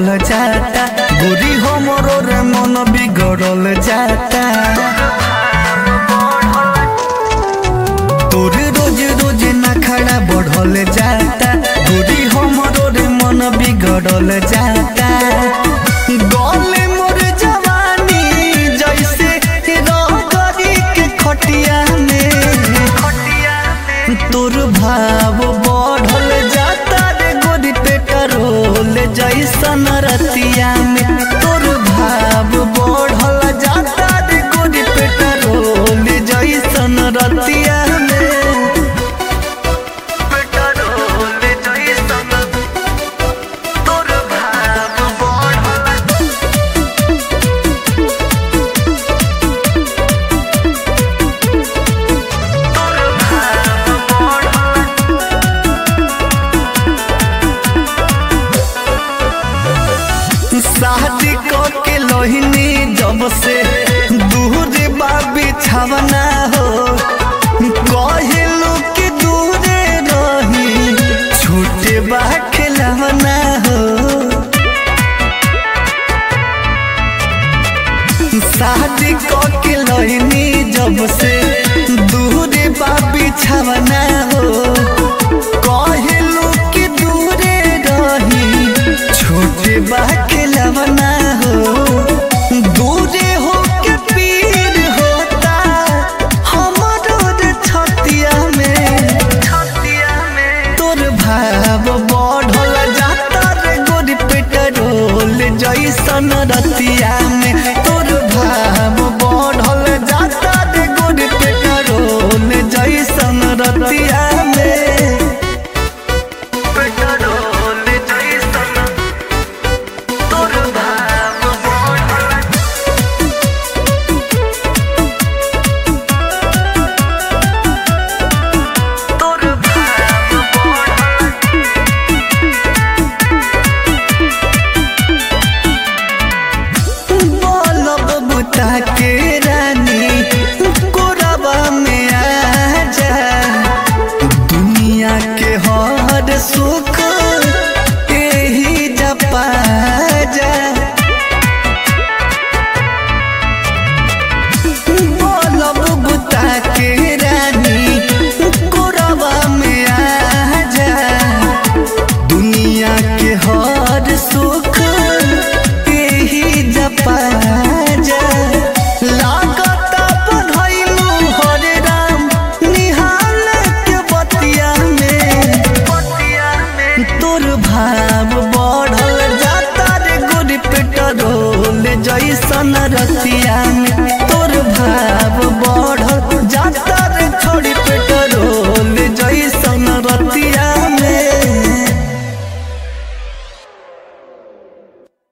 जाता गोरी हमरो रे मन बिगड़ल जाता तोर रोज रोज नखड़ा बढ़ल जाता गोरी हमरो रे मन बिगड़ल जाता गले मोर जवानी जैसे रगरी के खटिया में तोर भाव बढ़ल जाता रे गोरी पेट्रोल जैसन रतिया में तोर भाव बढ़ल जाता रे गोरी पेट्रोल जैसन रतिया में पेट्रोल जैसन तोर भाव बढ़ल शादी के लोहिनी जब से दूर बाबी छवना हो कहलू कि दूरे रही छोटे बा खिलवना हो शादी के लोहिनी जब से दूर बाबी छवना हो